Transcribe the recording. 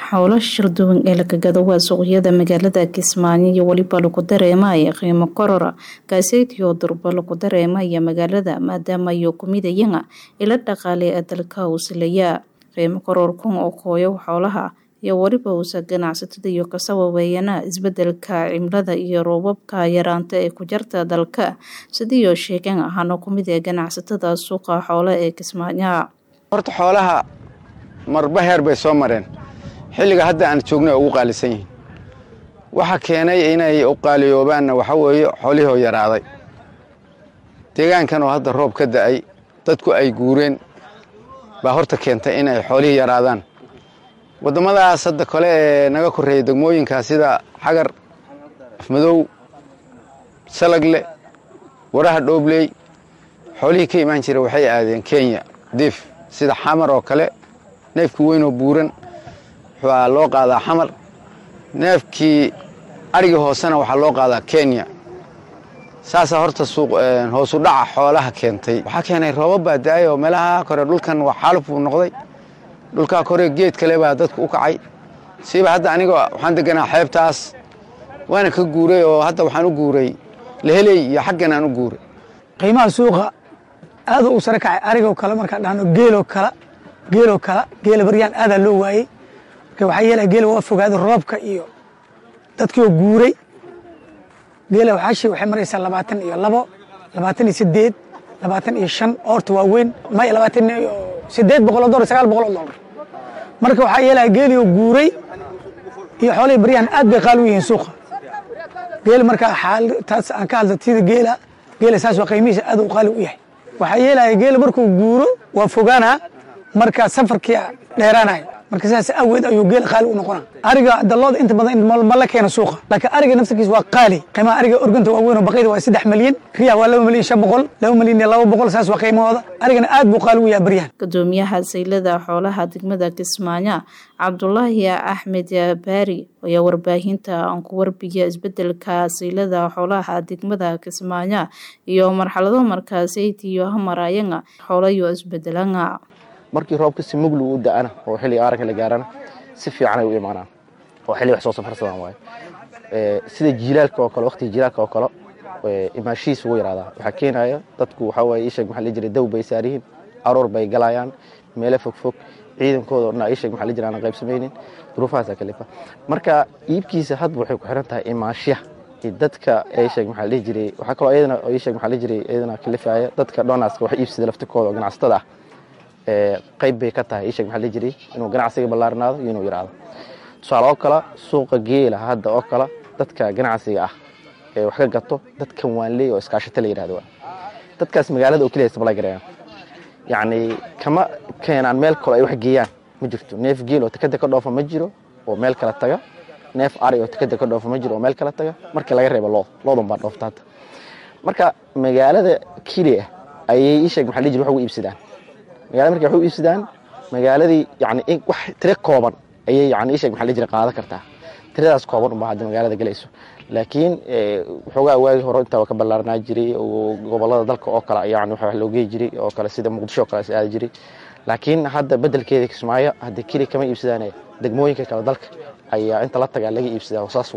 Howlo shir-duwan ee laga gado waa suuqyada magaalada Kismaayo iyo weliba lagu dareemaya qiimo korora kaaseytiyo durba lagu dareemaya magaalada maadaama iyo kumidayana ila dhaqaale ee dalka usilaya qiimo kororkan oo kooyo xoolaha iyo weliba uusa ganacsatada iyo ka sababeeyana isbedelka cimilada iyo roobabka yaraanta ee ku jarta dalka sidiiyo sheegan ahaana kumid ee ganacsatada suuqa xoolo ee Kismaayo horta xoolaha marba heer bay soo mareen xilliga hadda aan joognay ugu qaalisan yihiin waxa keenay inay u qaaliyoobaanna waxa weeye xoolihii oo yaraaday deegaankan oo hadda roob ka da'ay dadku ay guureen baa horta keentay inay xoolihii yaraadaan waddamadaas hadda kale ee naga korreeya degmooyinka sida xagar afmadow salagle waraha dhoobley xoolihii ka imaan jira waxay aadeen kenya diif sida xamar oo kale neefkii weynoo buuran waxaa loo qaadaa xamar neefkii arigii hoosena waxaa loo qaadaa kenya saasaa horta hoosu dhaca xoolaha keentay waxaa keenay roobab baa da-ay oo meelaha kore dhulkan waa xaaluf buu noqday dhulkaa kore geed kale baa dadku u kacay siiba hadda aniga waxaan deganaa xeebtaas waana ka guuray oo hadda waxaan u guuray leheley iyo xaggan aan u guuray qiimaha suuqa aad u sare kacay arigoo kale markaan dhahno geeloo kale geeloo kale geela baryaan aadaa loo waayey marka waxaa yeelaya geela waa fogaaday roobka iyo dadkiioo guuray geela waxaashi waxay maraysaa labaatan iyo labo labaatan iyo sideed labaatan iyo shan oorta waaweyn may labaatan iyo sideed boqol oo dolar sagaal boqol oo dolar marka waxaa yeelaya geelioo guuray iyo xoolihii baryahan aad bay qaali u yihiin suuqa geela marka taas aan ka hadla sida geela geela saas waa qiimihiisa aad u qaali u yahay waxaa yeelaya geela markuu guuro waa fogaanaa marka safarkii dheeraanaya marka sidaas awgeed ayuu geela qaali u noqona ariga dalooda inta badan ma la keena suuqa laakiin ariga naftarkiisa waa qaali qiimaha ariga organta waa weyn oo baqayda waa saddex malyan riyaha waa laba malyan shan boqol laba malyan iyo laba boqol saas waa qiimahooda arigana aad buu qaali u yahay baryahan gudoomiyaha saylada xoolaha degmada Kismaayo Cabdullaahi Axmed Baari ayaa warbaahinta aan ku warbiya isbedelka saylada xoolaha degmada Kismaayo iyo marxalado markaasaytii iyo hamarayanga xoolayo isbedelanga markii roobka si muglu u da'ana oo xilliga aaranka la gaarana si fiican ay u imaanaan oo xilli wax soo safarsadaan waaye sida jiilaalka oo kale waqtiga jiilaalka oo kale imaashihiis ugu yaraadaa waxaa keenaya dadku waxaa waaye ishag maxaa la jiray daw bay saaryihiin aroor bay galayaan meelo fog fog ciidankooda oo dhan ishag maxaa la jira aan qaybsamaynin duruufahaasaa kalifa marka iibkiisa hadba waxay ku xiran tahay imaashiyaha dadka ishag maxaa la jiray waxaa kaloo iyadana ishag maxaa la jiray iyadana kalifaya dadka donaska wax iibsada laftikooda oo ganacsatada ah qayb bay ka tahay ishag maxaa la jiray inuu ganacsiga ballaarnaado iyo inuu yaraado tusaale oo kale suuqa geela hadda oo kale dadka ganacsiga ah ee wax ka gato dadkan waanley oo iskaashata la yidhahdo dadkaas magaalada oo keliya sablay garayaan yacni kama keenaan meel kale ay wax geeyaan ma jirto neef geel oo tekada ka dhoofa ma jiro oo meel kala taga neef ari oo tekada ka dhoofa ma jiro oo meel kala taga markii laga reebo lood loodan baa dhoofta hadda marka magaalada keliya ayay ishag maxaa la jiray wax ugu iibsadaan magaalada markay wax u iibsadaan magaaladii yani wax tiro kooban ayay yani ishag maxaa la jira qaadan kartaa tiradaas kooban unbaa hadda magaalada galayso laakiin waxoogaa waagi hore intaa waa ka ballaarnaa jiray oo gobolada dalka oo kale yani wax loo geey jiray oo kale sida muqdisho oo kale is aadi jiray laakiin hadda bedelkeeda kismaayo hadda keli kama iibsadaan degmooyinka kale dalka ayaa inta la tagaa laga iibsadaa saas